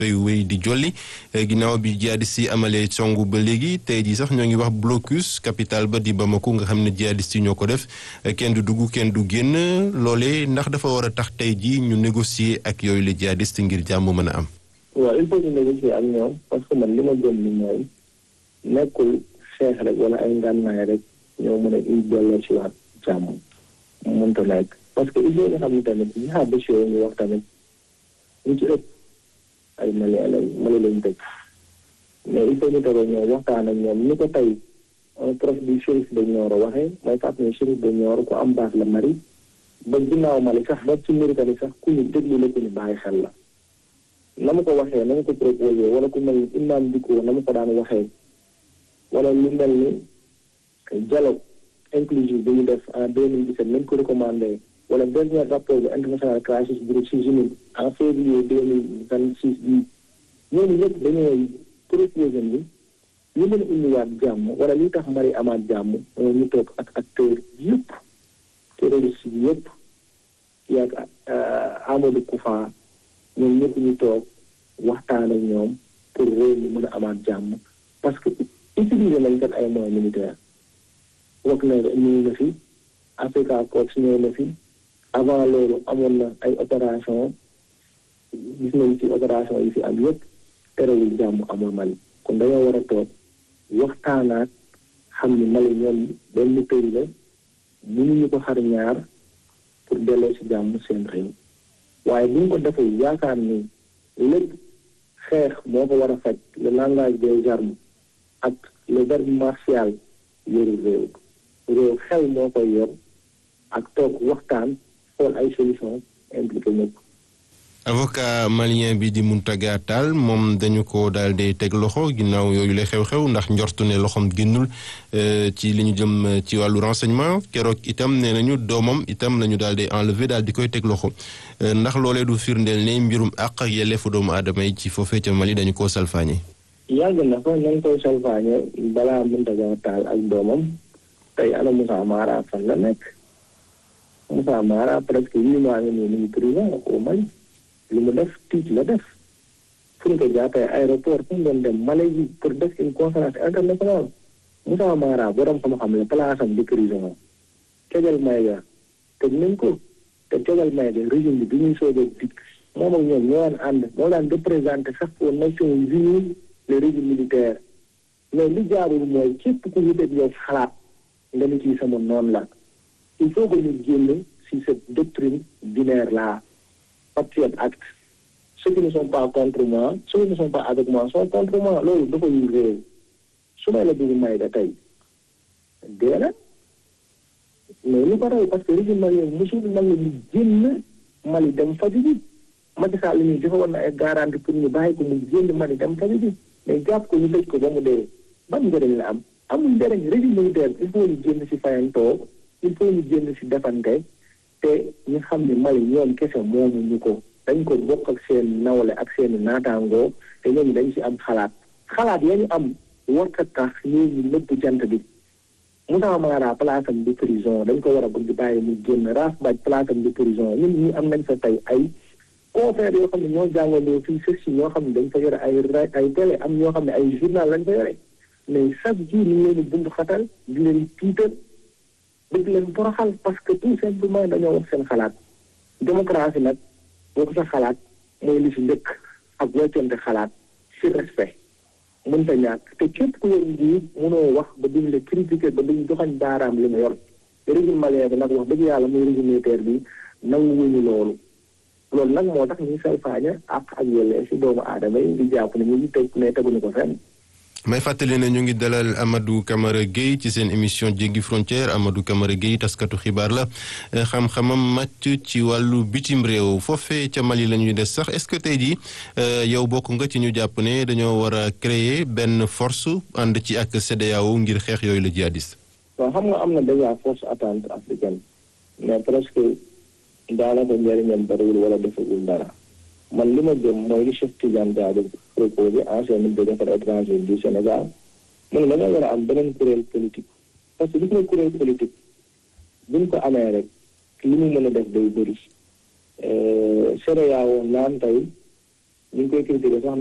fay wéy di jolli ginnaaw bi jihadiste yi amalee songu ba léegi tey jii sax ñoo ngi wax blocus capital ba di Bamako nga xam ne jihadiste yi ñoo ko def kenn du dugg kenn du génn loolee ndax dafa war a tax tey jii ñu négocier ak yooyu la jihadiste ngir jàmm mën a am. waaw il faut ñu négocier ak ñoom parce que man li ma gëm ni mooy nekkul xeex rek wala ay ngànnaay rek ñoo mën a indi delloo ci waat jàmm mënta nekk parce que il faut nga xam ne tamit jihadiste yooyu ñu wax tamit ñu ci ëpp ay Mali lañ Mali lañ dëkk mais il faut ñu toog ñoom waxtaan ak ñoom ni ko tey un prof du shérif de Nioro waxee mooy fàttali ne shérif de Nioro ku am baax la Mali ba ginnaaw Mali sax ba ci Mauritanie sax ku ñu déglu la ku ñu bàyyi xel la na ma ko waxee na ma ko proposé wala ku mel ni imam Dicko na ma ko daan waxee wala lu mel ni dialogue inclusif bi ñu def en 2017 nañ ko recommandé wala dernier rapport bi international crisis bureau ci Genève en février deux mille vingt six bi ñooñu ñëpp dañoo proposé ni ñu mën a indiwaat jàmm wala li tax Mali amaat jàmm ñu toog ak acteur yëpp terroriste yi yëpp yaag Amadou Koufa ñoom ñëpp ñu toog waxtaan ak ñoom pour réew mi mën a amaat jàmm parce que utiliser nañ kat ay moyens militaires wax na ñëw na fi Africa Corps ñëw na fi avant loolu amoon na ay opération gis nañ ci opération yi fi am yëpp terewul jàmm amul Mali kon dañoo war a toog waxtaanaat xam ni Mali ñoom benn pays la mënuñu ko xar ñaar pour delloo ci jàmm seen réew waaye bu ñu ko defee yaakaar ni lépp xeex moo ko war a faj le langage des armes ak le verbe martial yoru réew réew xel moo koy yor ak toog waxtaan xool ay solution impliqué ñëpp avocat malien bi di Mountaga Tall moom dañu ko daal di teg loxo ginnaaw yooyu la xew-xew ndax njortu ne loxoom génnul ci li ñu jëm ci wàllu renseignement keroog itam nee nañu doomam itam la ñu daal di enlever daal di koy teg loxo ndax loolee du firndeel ne mbirum àq ak yelleefu doomu aadama yi ci foofee ca Mali dañu koo salfaañe. yàgg na fa nañ koy salfaañe balaa Mountaga Tall ak doomam tey ana Moussa Mara fan la nekk Moussa Mara presque huit mois ngi nii mu ngi prison au Mali. li mu def tiit la def fu ñu ko jàppee aéroport fu mu doon dem Malaisie pour def une conférence internationale Moussa Mara borom xam-xam la place am di prison Tegal Maïga tëj nañ ko te Tegal Maïga régime bi bi ñuy soog a dikk moom ak ñoom ñoo daan ànd moo daan représenté sax aux Nations Unies le régime militaire mais li jaarul mooy képp ku ñu def yow xalaat nga ni ci sama noonu la il faut que ñu génn si cette doctrine binaire là Patriot Act ceux qui ne sont pas contre moi ceux qui ne sont pas avec moi sont contre moi loolu dafa yu réew su may la bëgg may da tey dee na mais lu ko raw parce que régime malien mosul nangu ñu génn Mali dem faju ji Macky Sall li ñuy joxe woon na ay garantie pour ñu bàyyi ko mu génn Mali dem faju ji mais jàpp ko ñu tëj ko ba mu dee ban njëriñ la am amul njëriñ régime militaire il faut ñu génn si fayantoo il faut ñu génn si defante te ñu xam ne Mali ñoom kese moomu ñu ko dañ ko bokk ak seen nawle ak seen naataangoo te ñooñu dañ ci am xalaat xalaat ya ñu am warta tax ñooñu nëbb jant bi Moussa Mara place am di prison dañ ko war a bëgg bàyyi mu génn Raaf Baj place am di prison ñun ñi am nañ fa tey ay confrères yoo xam ne ñoo jàngandoo fii sëf si ñoo xam ne dañ fa yore ay ay télé am ñoo xam ne ay journal lañ fa yore mais chaque jour ñu leen di bund xatal di leen tiital bëgg leen boroxal parce que tout simplement dañoo wax seen xalaat démocratie nag boo ko sa xalaat mooy li si njëkk ak weccante xalaat si respect mënta ñàkk te képp ku yor njiit mënoo wax ba duñ la critiquer ba duñ joxañ baaraam li mu yor régime malien bi nag wax dëgg yàlla muy régime militaire bi nangu wuñu loolu loolu nag moo tax ñuy salfaaña ak ak yellee si doomu aadama yi di jàpp ne ñu ngi teg ne teguñu ko fenn may fàttali ne ñu ngi dalal Amadou Camara Gueye ci seen émission jéggi frontière Amadou Camara Gueye taskatu xibaar la xam-xamam màcc ci wàllu bitim réew foofee ca Mali la ñuy des sax est-ce que tey jii yow bokk nga ci ñu jàpp ne dañoo war a créer benn force ànd ci ak CEDEAO ngir xeex yooyu la jihadiste. waaw xam nga am na déjà force attente africaine mais presque daanaka njëriñam bariwul wala defagul dara. man li ma gëm mooy li Cheikh Tidiane Gadio proposé ancien ministre des affaires étrangères du Sénégal mu ne dañoo war a am beneen kuréel politique parce que gis nga kuréel politique buñ ko amee rek li mu mën a def day bëri CEDEAO naan tey ñu ngi koy critiqué sax